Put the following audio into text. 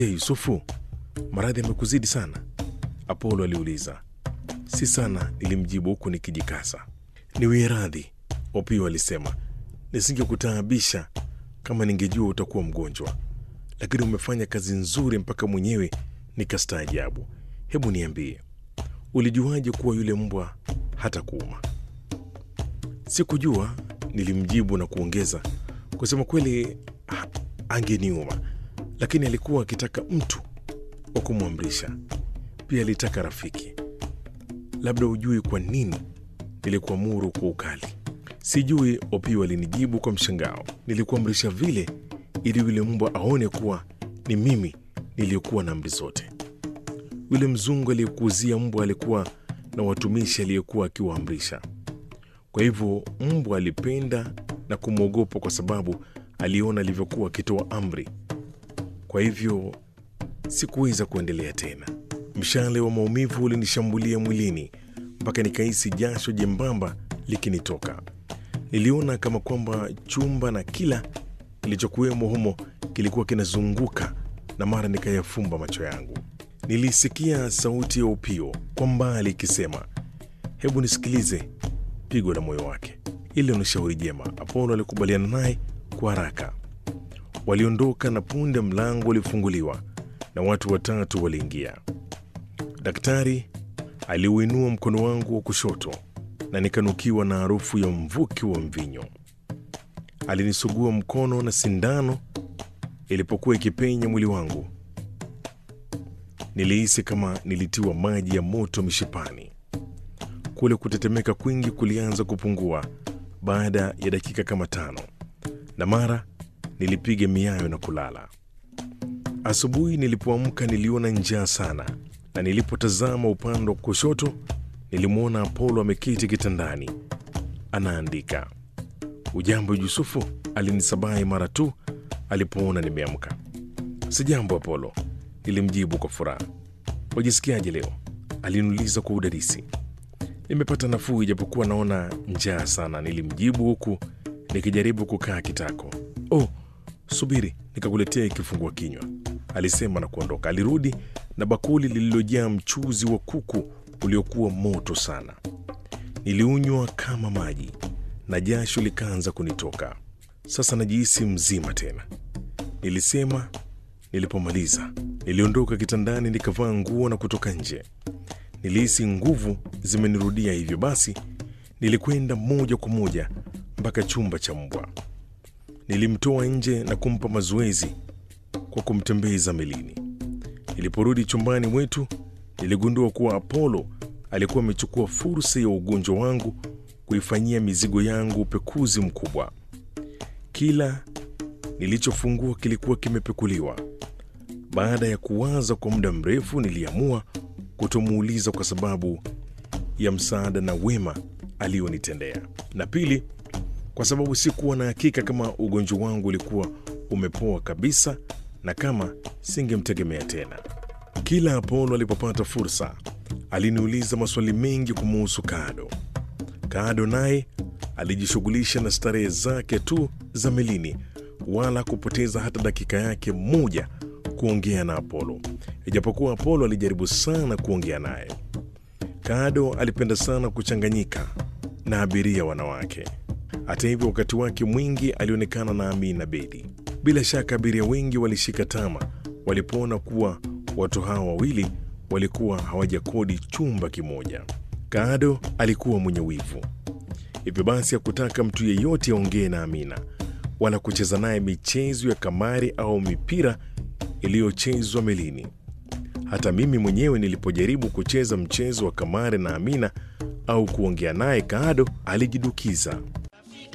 Je, Yusufu, maradhi yamekuzidi sana? Apolo aliuliza. Si sana, nilimjibu huku nikijikasa. Niwie radhi, Opio alisema. Nisingekutaabisha kama ningejua utakuwa mgonjwa, lakini umefanya kazi nzuri mpaka mwenyewe nikastaajabu. Hebu niambie, ulijuaje kuwa yule mbwa hata kuuma? Sikujua, nilimjibu na kuongeza, kusema kweli ha- angeniuma, lakini alikuwa akitaka mtu wa kumwamrisha. Pia alitaka rafiki. Labda hujui kwa nini nilikuamuru kwa ukali. Sijui, Opio alinijibu kwa mshangao. Nilikuamrisha vile ili yule mbwa aone kuwa ni mimi niliyekuwa na amri zote. Yule mzungu aliyekuuzia mbwa alikuwa na watumishi aliyekuwa akiwaamrisha. Kwa hivyo mbwa alipenda na kumwogopa kwa sababu aliona alivyokuwa akitoa amri. Kwa hivyo sikuweza kuendelea tena. Mshale wa maumivu ulinishambulia mwilini mpaka nikahisi jasho jembamba likinitoka. Niliona kama kwamba chumba na kila kilichokuwemo humo kilikuwa kinazunguka, na mara nikayafumba macho yangu. Nilisikia sauti ya Upio kwa mbali ikisema, hebu nisikilize pigo la moyo wake. Ile ni shauri jema. Apolo alikubaliana naye kwa haraka. Waliondoka na punde mlango ulifunguliwa na watu watatu waliingia. Daktari aliuinua mkono wangu wa kushoto na nikanukiwa na harufu ya mvuki wa mvinyo. Alinisugua mkono na sindano ilipokuwa ikipenya mwili wangu. Nilihisi kama nilitiwa maji ya moto mishipani. Kule kutetemeka kwingi kulianza kupungua baada ya dakika kama tano, na mara nilipiga miayo na kulala. Asubuhi nilipoamka niliona njaa sana, na nilipotazama upande wa kushoto nilimwona Apolo ameketi kitandani anaandika. Ujambo Yusufu, alinisabahi mara tu alipoona nimeamka. Sijambo Apolo, nilimjibu kwa furaha. Wajisikiaje leo? aliniuliza kwa udadisi. Nimepata nafuu ijapokuwa naona njaa sana, nilimjibu huku nikijaribu kukaa kitako. Oh, subiri nikakuletea kifungua kinywa, alisema na kuondoka. Alirudi na bakuli lililojaa mchuzi wa kuku uliokuwa moto sana. Niliunywa kama maji na jasho likaanza kunitoka. Sasa najihisi mzima tena, nilisema nilipomaliza. Niliondoka kitandani nikavaa nguo na kutoka nje. Nilihisi nguvu zimenirudia, hivyo basi nilikwenda moja kwa moja mpaka chumba cha mbwa. Nilimtoa nje na kumpa mazoezi kwa kumtembeza melini. Niliporudi chumbani mwetu, niligundua kuwa Apolo alikuwa amechukua fursa ya ugonjwa wangu kuifanyia mizigo yangu upekuzi mkubwa. Kila nilichofungua kilikuwa kimepekuliwa. Baada ya kuwaza kwa muda mrefu, niliamua kutomuuliza kwa sababu ya msaada na wema alionitendea, na pili, kwa sababu sikuwa na hakika kama ugonjwa wangu ulikuwa umepoa kabisa na kama singemtegemea tena. Kila Apolo alipopata fursa, aliniuliza maswali mengi kumuhusu Kado. Kado naye alijishughulisha na starehe zake tu za melini, wala kupoteza hata dakika yake moja kuongea na Apolo, ijapokuwa Apolo alijaribu sana kuongea naye. Kado alipenda sana kuchanganyika na abiria wanawake. Hata hivyo, wakati wake mwingi alionekana na Amina Bedi. Bila shaka abiria wengi walishika tama walipoona kuwa watu hawa wawili walikuwa hawajakodi chumba kimoja. Kado alikuwa mwenye wivu, hivyo basi hakutaka mtu yeyote aongee na Amina wala kucheza naye michezo ya kamari au mipira iliyochezwa melini. Hata mimi mwenyewe nilipojaribu kucheza mchezo wa kamari na Amina au kuongea naye, Kado alijidukiza.